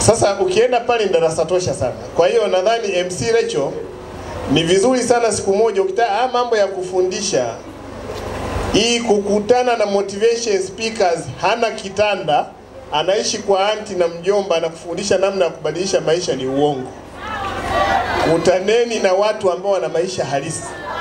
Sasa ukienda pale ni darasa tosha sana. Kwa hiyo nadhani MC Recho ni vizuri sana siku moja ukitaka ah, mambo ya kufundisha hii kukutana na motivation speakers, hana kitanda, anaishi kwa anti na mjomba, anakufundisha namna ya kubadilisha maisha, ni uongo. Kutaneni na watu ambao wana maisha halisi.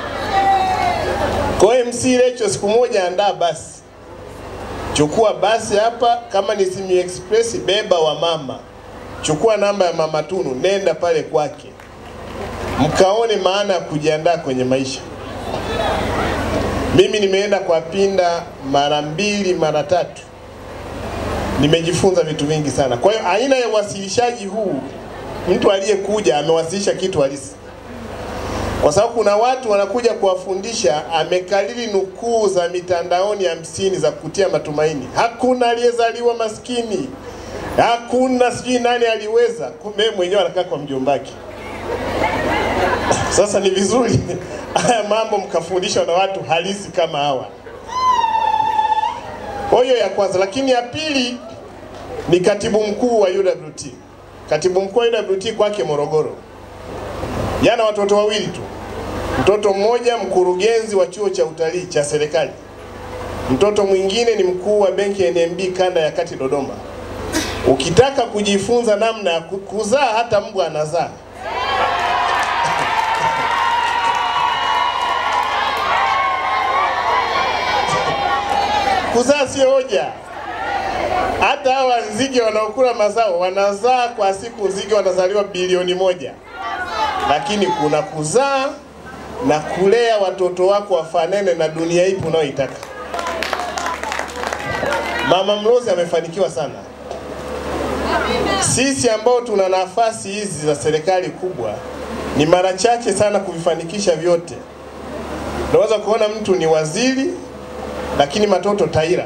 Kwa hiyo MC Recho siku moja andaa basi, chukua basi hapa, kama ni Simi Express, beba wa mama, chukua namba ya mama Tunu, nenda pale kwake, mkaone maana ya kujiandaa kwenye maisha. Mimi nimeenda kwa Pinda mara mbili mara tatu, nimejifunza vitu vingi sana. Kwa hiyo aina ya uwasilishaji huu, mtu aliyekuja amewasilisha kitu halisi, kwa sababu kuna watu wanakuja kuwafundisha, amekalili nukuu za mitandaoni hamsini za kutia matumaini. Hakuna aliyezaliwa maskini, hakuna sijui nani aliweza, kumbe yeye mwenyewe anakaa kwa mjombaki. Sasa ni vizuri haya mambo mkafundishwa na watu halisi kama hawa. Kwa hiyo ya kwanza, lakini ya pili ni katibu mkuu wa UWT. Katibu mkuu wa UWT kwake Morogoro, yana watoto wawili tu, mtoto mmoja mkurugenzi wa chuo cha utalii cha serikali, mtoto mwingine ni mkuu wa benki ya NMB kanda ya kati Dodoma. Ukitaka kujifunza namna ya ku- kuzaa, hata mbwa anazaa. Kuzaa sio hoja. Hata hawa nzige wanaokula mazao wanazaa kwa siku, nzige wanazaliwa bilioni moja, lakini kuna kuzaa na kulea watoto wako wafanane na dunia ipi unayoitaka. Mama Mlozi amefanikiwa sana. Sisi ambao tuna nafasi hizi za serikali kubwa, ni mara chache sana kuvifanikisha vyote. Unaweza kuona mtu ni waziri lakini matoto taira,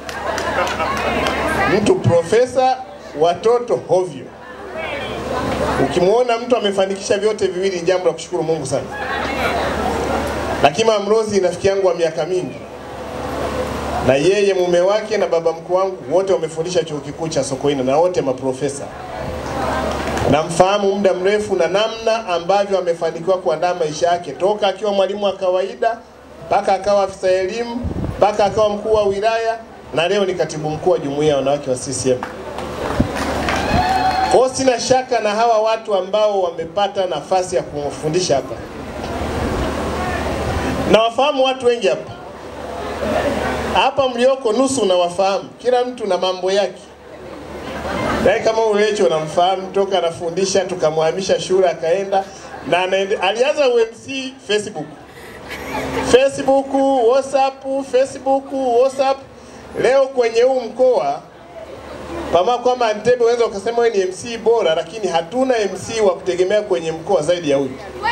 mtu profesa, watoto hovyo. Ukimwona mtu amefanikisha vyote viwili, ni jambo la kushukuru Mungu sana. Lakini Mama Mlozi ni rafiki yangu wa miaka mingi, na yeye mume wake na baba mkuu wangu wote wamefundisha chuo kikuu cha Sokoine na wote maprofesa. Namfahamu muda mrefu na namna ambavyo amefanikiwa kuandaa maisha yake toka akiwa mwalimu wa kawaida mpaka akawa afisa elimu mpaka akawa mkuu wa wilaya na leo ni katibu mkuu wa jumuiya ya wanawake wa CCM. Kwa hiyo sina shaka na hawa watu ambao wamepata nafasi ya kumfundisha hapa. Nawafahamu watu wengi hapa hapa mlioko, nusu nawafahamu, kila mtu na mambo yake. Yaani kama Ulecho unamfahamu toka anafundisha tukamhamisha shule akaenda na anaende, alianza UMC Facebook Facebook, WhatsApp, Facebook, WhatsApp. Leo kwenye huu mkoa pamoja kwamba Entebbe unaweza ukasema wewe ni MC bora, lakini hatuna MC wa kutegemea kwenye mkoa zaidi ya huyu.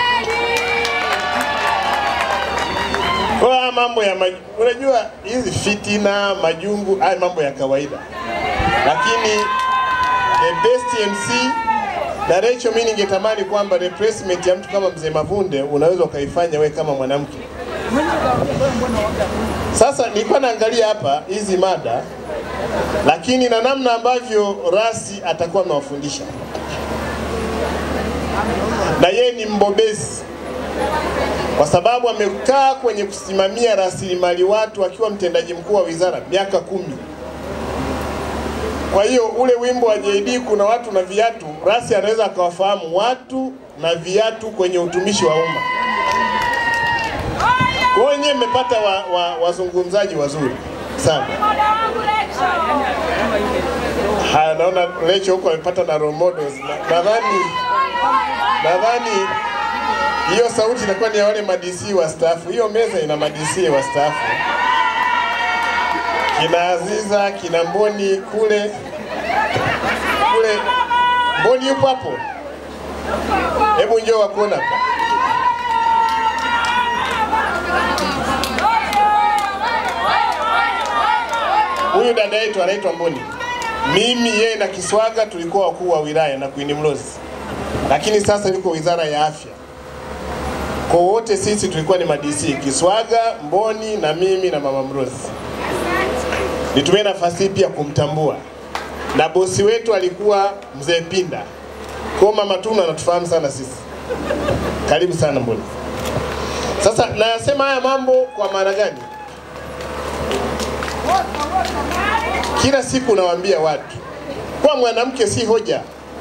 Kwa haya mambo ya maj... unajua hizi fitina, majungu, haya mambo ya kawaida, lakini the best MC na Rachel, mimi ningetamani kwamba replacement ya mtu kama mzee Mavunde unaweza ukaifanya we kama mwanamke. Sasa nilikuwa naangalia hapa hizi mada, lakini na namna ambavyo Rasi atakuwa amewafundisha, na yeye ni mbobezi kwa sababu amekaa kwenye kusimamia rasilimali watu akiwa mtendaji mkuu wa wizara miaka kumi. Kwa hiyo ule wimbo wa JD kuna watu na viatu, Rasi anaweza akawafahamu watu na viatu kwenye utumishi wa umma. Kwa hiyo nyewe mmepata wa, wa, wazungumzaji wazuri sana. Haya, naona Lecho huko amepata na role models. Na- Nadhani nadhani hiyo sauti inakuwa ni ya wale madc wastaafu. Hiyo meza ina madc wastaafu, kina Aziza, kina Mboni kule kule. Mboni yupo hapo? Hebu njoo wakuona hapa. Huyu dada yetu anaitwa Mboni. Mimi yeye na Kiswaga tulikuwa wakuu wa wilaya na Queen Mlozi, lakini sasa yuko wizara ya afya. Kwa wote sisi tulikuwa ni madc Kiswaga, Mboni na mimi na mama Mlozi. Nitumie nafasi hii pia kumtambua na bosi wetu alikuwa mzee Pinda. Kwa mama Tunu anatufahamu sana sisi. Karibu sana Mboni. Sasa nayasema haya mambo kwa maana gani? Kila siku nawaambia watu kwa mwanamke si hoja,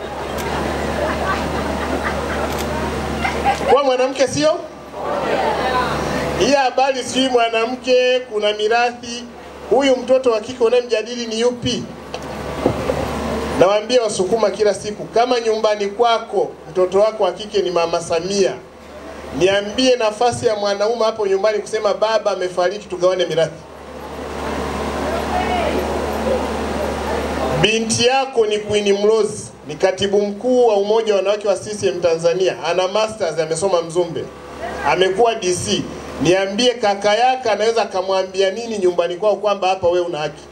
kwa mwanamke sio hii habari, sijui mwanamke kuna mirathi. Huyu mtoto wa kike unayemjadili ni yupi? Nawaambia Wasukuma kila siku, kama nyumbani kwako mtoto wako wa kike ni mama Samia, niambie nafasi ya mwanaume hapo nyumbani kusema baba amefariki, tugawane mirathi. Binti yako ni Queen Mlozi, ni katibu mkuu wa umoja wa wanawake wa CCM Tanzania, ana masters, amesoma Mzumbe, amekuwa DC. Niambie kaka yake anaweza akamwambia nini nyumbani kwao kwamba hapa wewe una haki?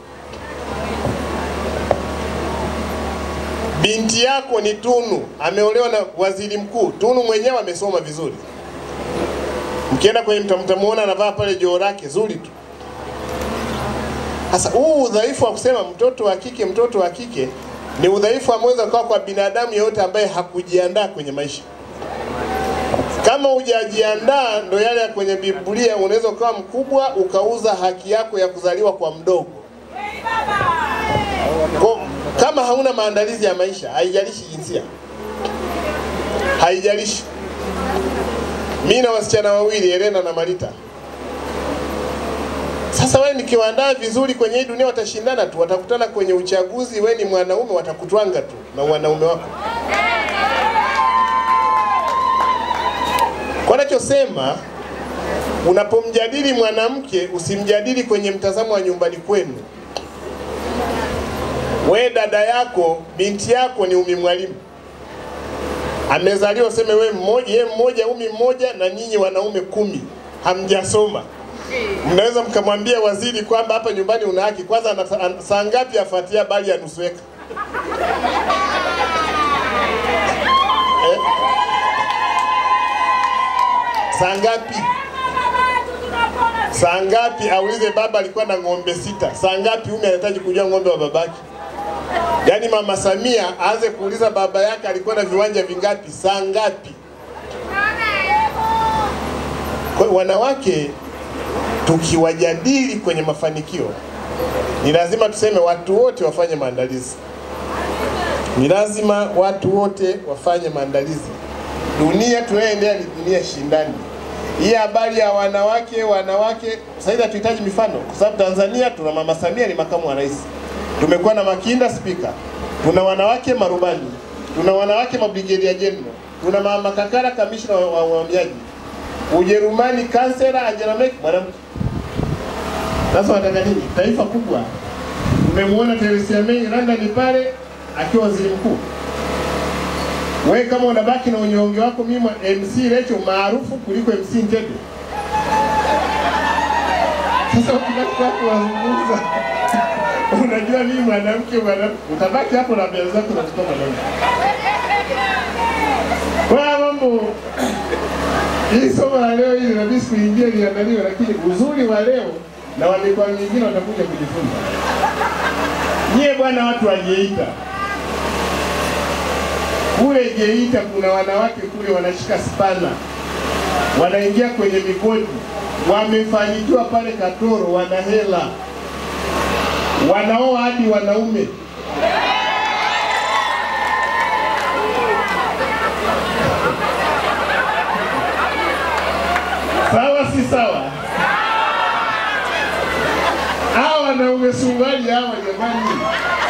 Binti yako ni Tunu, ameolewa na waziri mkuu. Tunu mwenyewe amesoma vizuri, mkienda kwenye mtamuona anavaa pale joo lake zuri tu. Sasa huu udhaifu wa kusema mtoto wa kike mtoto wa kike ni udhaifu ameweza kuwa kwa binadamu yeyote ambaye hakujiandaa kwenye maisha. Kama hujajiandaa, ndo yale ya kwenye Biblia, unaweza ukawa mkubwa ukauza haki yako ya kuzaliwa kwa mdogo. Kwa, kama hauna maandalizi ya maisha, haijalishi jinsia, haijalishi. Mimi na wasichana wawili Helena na Marita. Sasa wewe nikiwaandaa vizuri kwenye hii dunia, watashindana tu, watakutana kwenye uchaguzi. Wewe ni mwanaume, watakutwanga tu na wanaume wako. Kwa nachosema, unapomjadili mwanamke usimjadili kwenye mtazamo wa nyumbani kwenu. We dada yako, binti yako ni Umi Mwalimu, amezaliwa useme we mmoja, ye mmoja, Umi mmoja, na nyinyi wanaume kumi hamjasoma mnaweza mkamwambia waziri kwamba hapa nyumbani una haki. Kwanza saa ngapi afuatia bali ya nusu eka eh? Saa ngapi? Saa ngapi aulize baba alikuwa na ng'ombe sita. Saa ngapi Umi anahitaji kujua ng'ombe wa babake? Yaani mama Samia aanze kuuliza baba yake alikuwa na viwanja vingapi, saa ngapi? Kwa hiyo wanawake tukiwajadili kwenye mafanikio, ni lazima tuseme watu wote wafanye maandalizi. Ni lazima watu wote wafanye maandalizi. Dunia tunayoendea ni dunia shindani. Hii habari ya wanawake wanawake, sasa hivi hatuhitaji mifano, kwa sababu Tanzania tuna mama Samia ni makamu wa rais, tumekuwa na Makinda spika, tuna wanawake marubani, tuna wanawake mabrigedia general, tuna mama Kakara kamishna wa uhamiaji, Ujerumani kansela Angela Merkel mwanamke. Sasa wataka nini? Taifa kubwa. Umemwona Theresa May London pale akiwa waziri mkuu. Wewe kama unabaki na unyonge wako, mimi MC Lecho maarufu kuliko MC Ntebe. Sasa ukibaki hapo wazungumza, unajua mimi mwanamke, mwanamke, utabaki hapo na mbele zako na kutoka mwanamke. Kwa mambo hii somo la leo hili inabidi kuingia liandaliwe, lakini uzuri wa leo na wa mikoa mingine watakuja kujifunza. Nyie bwana, watu wa Geita kule Geita kuna wanawake kule wanashika spana, wanaingia kwenye migodi, wamefanikiwa pale Katoro, wana hela, wanaoa hadi wanaume. Sawa si sawa? Hawa wanaume suruali hawa jamani.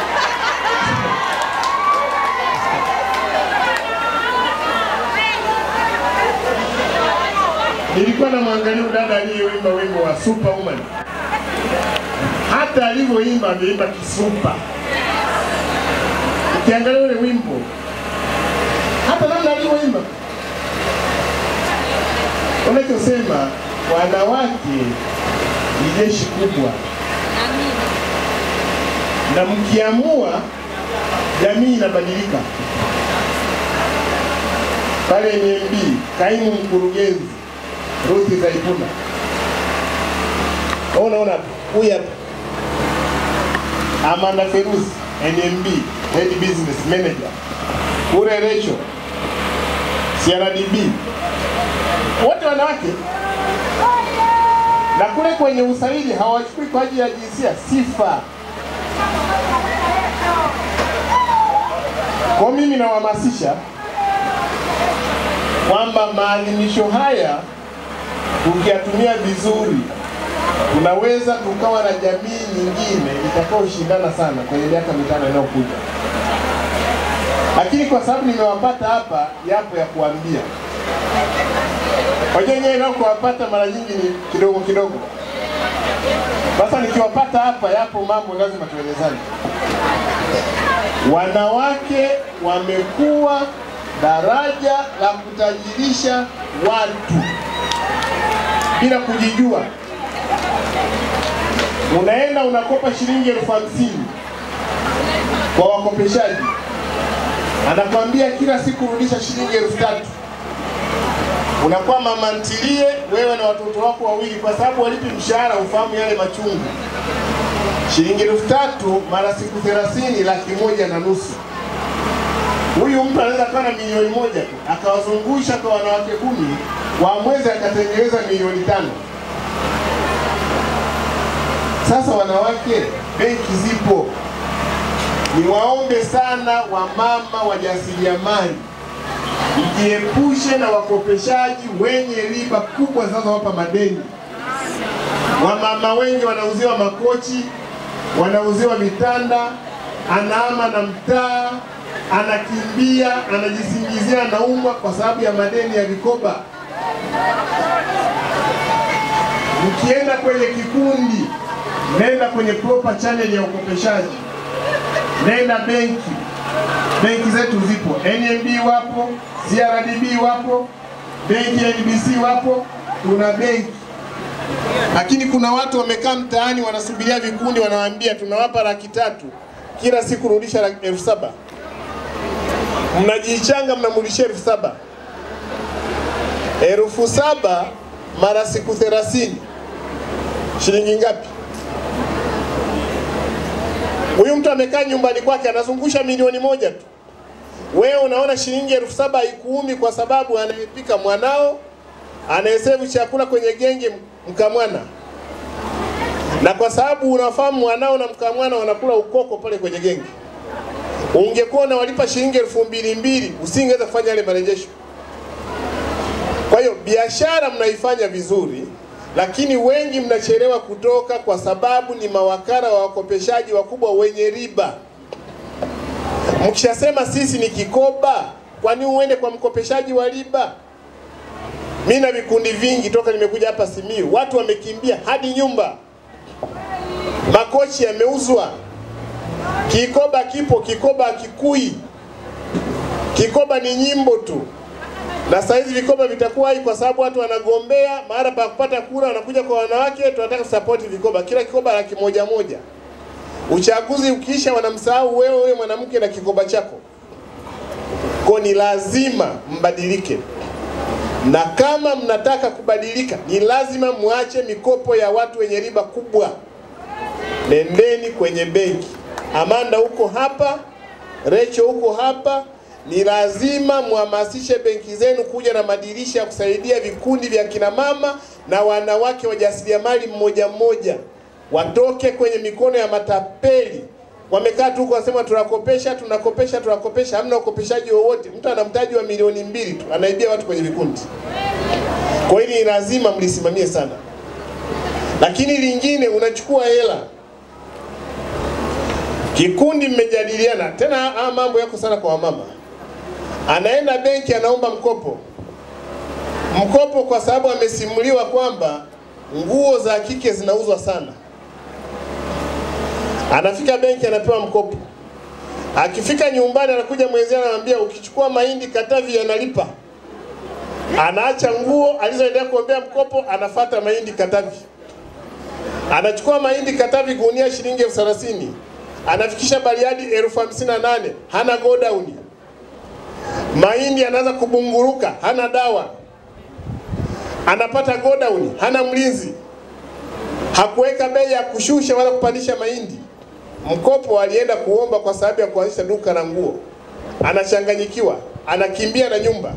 Nilikuwa na mwangalia dada aliyeimba wimbo wa Superwoman. Hata alivyoimba ameimba kisupa. Ukiangalia ule wimbo hata namna alivyoimba unachosema wanawake ni jeshi kubwa, na mkiamua jamii inabadilika. Pale NMB kaimu mkurugenzi Ruthi Zaituna, unaona huyu hapa Amanda Feruzi NMB head business manager, kule Recho CRDB, wote wanawake, na kule kwenye usaili hawachukui kwa ajili ya jinsia, sifa. Kwa mimi nawahamasisha kwamba maadhimisho haya tukiyatumia vizuri tunaweza tukawa na jamii nyingine itakaoshindana sana kwenye miaka mitano inayokuja. Lakini kwa sababu nimewapata hapa, yapo ya kuambia. Wajua nyewe nao kuwapata mara nyingi ni kidogo kidogo. Sasa nikiwapata hapa, yapo mambo lazima tuelezane. Wanawake wamekuwa daraja la kutajirisha watu bila kujijua. Unaenda unakopa shilingi elfu hamsini kwa wakopeshaji, anakwambia kila siku rudisha shilingi elfu tatu unakuwa mama ntilie wewe na watoto wako wawili, kwa sababu walipi mshahara, ufahamu yale machungu. Shilingi elfu tatu mara siku thelathini, laki moja na nusu. Huyu mtu anaweza kuwa na milioni moja tu akawazungusha kwa wanawake kumi, wa mwezi akatengeneza milioni tano. Sasa wanawake, benki zipo, niwaombe sana wamama wajasiriamali mjiepushe na wakopeshaji wenye riba kubwa zinazowapa madeni. Wamama wengi wanauziwa makochi, wanauziwa vitanda, anaama na mtaa, anakimbia, anajisingizia anaumwa kwa sababu ya madeni ya vikoba. Mkienda kwenye kikundi, nenda kwenye proper channel ya ukopeshaji, nenda benki benki zetu zipo, NMB wapo, CRDB wapo, benki ya NBC wapo, tuna benki. Lakini kuna watu wamekaa mtaani wanasubiria vikundi, wanawaambia tunawapa laki tatu kila siku, rudisha laki- elfu saba mnajichanga, mnamrudishia elfu saba elfu saba mara siku thelathini shilingi ngapi? Huyu mtu amekaa nyumbani kwake anazungusha milioni moja tu. Wewe unaona shilingi elfu saba haikuumi kwa sababu anayepika mwanao, anayesevu chakula kwenye genge mkamwana, na kwa sababu unafahamu mwanao na mkamwana wanakula ukoko pale kwenye genge. Ungekuwa unawalipa shilingi elfu mbili mbili usingeweza kufanya yale marejesho. Kwa hiyo biashara mnaifanya vizuri, lakini wengi mnachelewa kutoka kwa sababu ni mawakala wa wakopeshaji wakubwa wenye riba. Mkishasema sisi ni kikoba, kwani uende kwa mkopeshaji wa riba? Mi na vikundi vingi toka nimekuja hapa Simiyu, watu wamekimbia hadi nyumba, makochi yameuzwa, kikoba kipo, kikoba hakikui, kikoba ni nyimbo tu na saa hizi vikoba vitakuwa hai kwa sababu watu wanagombea mahali pa kupata kura, wanakuja kwa wanawake, tunataka kusapoti vikoba, kila kikoba laki moja moja. Uchaguzi ukiisha, wanamsahau wewe, wewe mwanamke na kikoba chako. Kwa ni lazima mbadilike, na kama mnataka kubadilika, ni lazima muache mikopo ya watu wenye riba kubwa. Nendeni kwenye benki. Amanda huko hapa, Recho huko hapa, ni lazima muhamasishe benki zenu kuja na madirisha ya kusaidia vikundi vya kina mama na wanawake wajasiriamali mmoja mmoja, watoke kwenye mikono ya matapeli. Wamekaa tu huko wasema tunakopesha, tunakopesha, tunakopesha, hamna ukopeshaji wowote. Mtu ana mtaji wa milioni mbili tu anaibia watu kwenye vikundi. Kwa hili ni lazima mlisimamie sana. Lakini lingine, unachukua hela kikundi, mmejadiliana tena, haya mambo yako sana kwa wamama anaenda benki anaomba mkopo mkopo kwa sababu amesimuliwa kwamba nguo za kike zinauzwa sana. Anafika benki anapewa mkopo, akifika nyumbani anakuja mwenzia anamwambia, ukichukua mahindi Katavi yanalipa. Anaacha nguo alizoendea kuombea mkopo, anafata mahindi Katavi. Anachukua mahindi Katavi gunia shilingi elfu thelathini anafikisha Bariadi elfu hamsini na nane hana godown mahindi anaanza kubunguruka, hana dawa, anapata godown, hana mlinzi, hakuweka bei ya kushusha wala kupandisha mahindi. mkopo alienda kuomba kwa sababu ya kuanzisha duka la nguo, anachanganyikiwa, anakimbia na nyumba.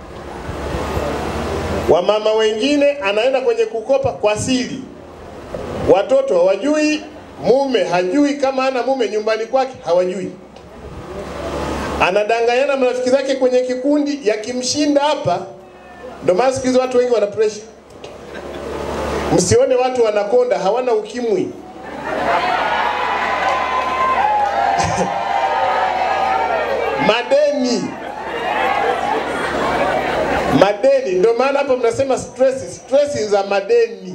Wamama wengine anaenda kwenye kukopa kwa siri, watoto hawajui, mume hajui, kama ana mume nyumbani kwake hawajui, anadanganyana marafiki zake kwenye kikundi, yakimshinda hapa. Ndio maana siku hizi watu wengi wana pressure. Msione watu wanakonda, hawana ukimwi. madeni madeni, ndio maana hapa mnasema stress, stress za madeni,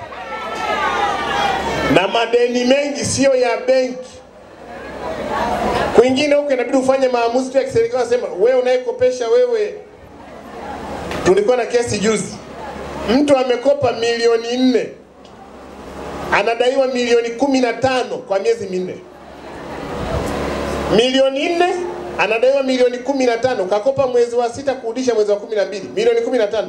na madeni mengi sio ya benki. Kwingine huko inabidi ufanye maamuzi tu ya kiserikali, sema wewe unayekopesha wewe. Tulikuwa na kesi juzi, mtu amekopa milioni nne anadaiwa milioni kumi na tano kwa miezi minne. Milioni nne anadaiwa milioni kumi na tano kakopa mwezi wa sita kurudisha mwezi wa kumi na mbili milioni kumi na tano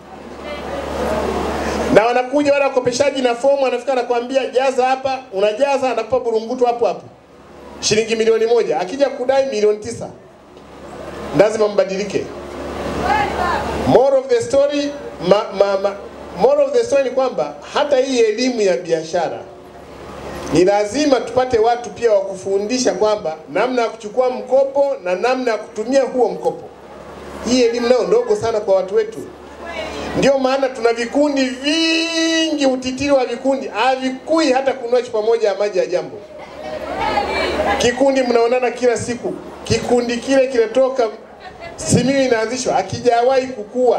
na wanakuja wale wakopeshaji na fomu, anafika anakwambia jaza hapa, unajaza, anakupa burungutu hapo hapo shilingi milioni moja. Akija kudai milioni tisa, lazima mbadilike. Moral of the story, ma, ma, ma, moral of the story ni kwamba hata hii elimu ya biashara ni lazima tupate watu pia wa kufundisha kwamba namna ya kuchukua mkopo na namna ya kutumia huo mkopo. Hii elimu nayo ndogo sana kwa watu wetu. Ndio maana tuna vikundi vingi, utitiri wa vikundi havikui hata kununua chupa moja ya maji ya Jambo. Kikundi mnaonana kila siku, kikundi kile kiletoka Simiyu inaanzishwa, akijawahi kukua.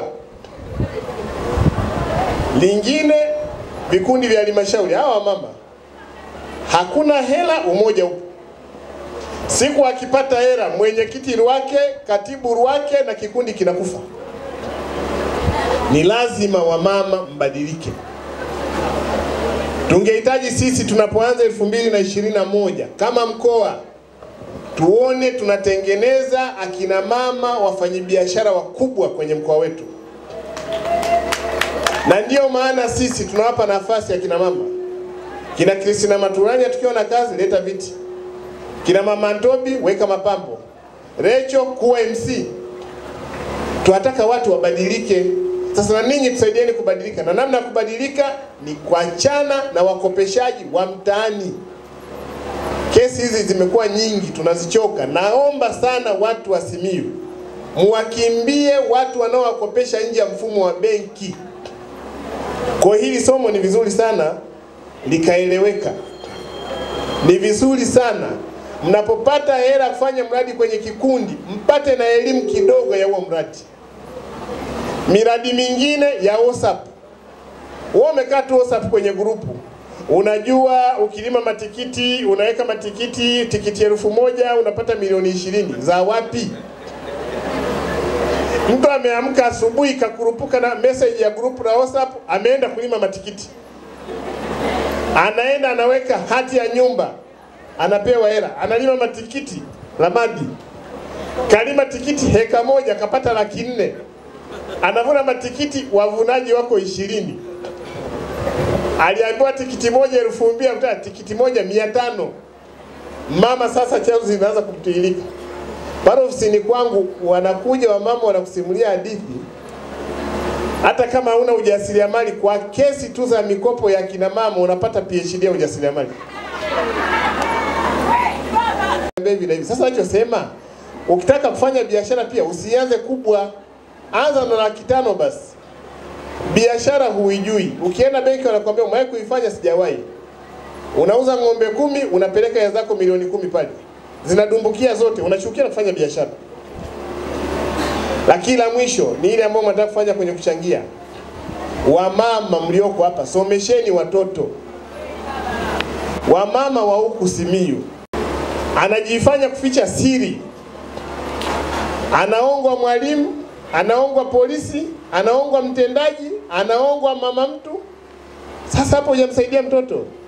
Lingine vikundi vya halmashauri, hawa mama hakuna hela, umoja upo. Siku akipata hela, mwenyekiti wake, katibu wake na kikundi kinakufa. Ni lazima wamama mbadilike. Tungehitaji sisi tunapoanza elfu mbili na ishirini na moja kama mkoa tuone tunatengeneza akina mama wafanyabiashara wakubwa kwenye mkoa wetu, na ndiyo maana sisi tunawapa nafasi akina mama kina Kristina Maturanya, tukiwa na kazi leta viti, kina mama Ntobi weka mapambo, Recho kuwa MC. Tunataka watu wabadilike. Sasa na ninyi tusaidieni kubadilika, na namna ya kubadilika ni kuachana na wakopeshaji wa mtaani. Kesi hizi zimekuwa nyingi, tunazichoka. Naomba sana watu wa Simiyu muwakimbie watu wanaowakopesha nje ya mfumo wa benki. Kwa hili somo ni vizuri sana likaeleweka. Ni vizuri sana mnapopata hela kufanya mradi kwenye kikundi, mpate na elimu kidogo ya huo mradi. Miradi mingine ya WhatsApp, wewe umekaa tu WhatsApp kwenye grupu, unajua ukilima matikiti unaweka matikiti tikiti elfu moja unapata milioni ishirini za wapi? Mtu ameamka asubuhi kakurupuka na message ya grupu la WhatsApp, ameenda kulima matikiti anaenda anaweka hati ya nyumba, anapewa hela, analima matikiti Ramadi, kalima tikiti heka moja kapata laki nne, anavuna matikiti, wavunaji wako ishirini. Aliambiwa tikiti moja elfu mbili akuta tikiti moja mia tano. Mama sasa chanzo zinaanza kumtiririka pale ofisini kwangu, wanakuja wamama wanakusimulia hadithi hata kama huna ujasiriamali, kwa kesi tu za mikopo ya kina mama unapata PhD ya ujasiriamali. Hivi na hivi. Sasa nachosema, ukitaka kufanya biashara pia usianze kubwa, anza na laki tano basi. Biashara huijui, ukienda benki wanakuambia umewahi kuifanya? Sijawahi. Unauza ng'ombe kumi, unapeleka ya zako milioni kumi pale, zinadumbukia zote, unachukia na kufanya biashara. Lakini la mwisho ni ile ambayo mnataka kufanya kwenye kuchangia. Wamama mlioko hapa, somesheni watoto. Wamama wa huku Simiyu anajifanya kuficha siri, anaongwa mwalimu, anaongwa polisi, anaongwa mtendaji, anaongwa mama mtu. Sasa hapo hujamsaidia mtoto.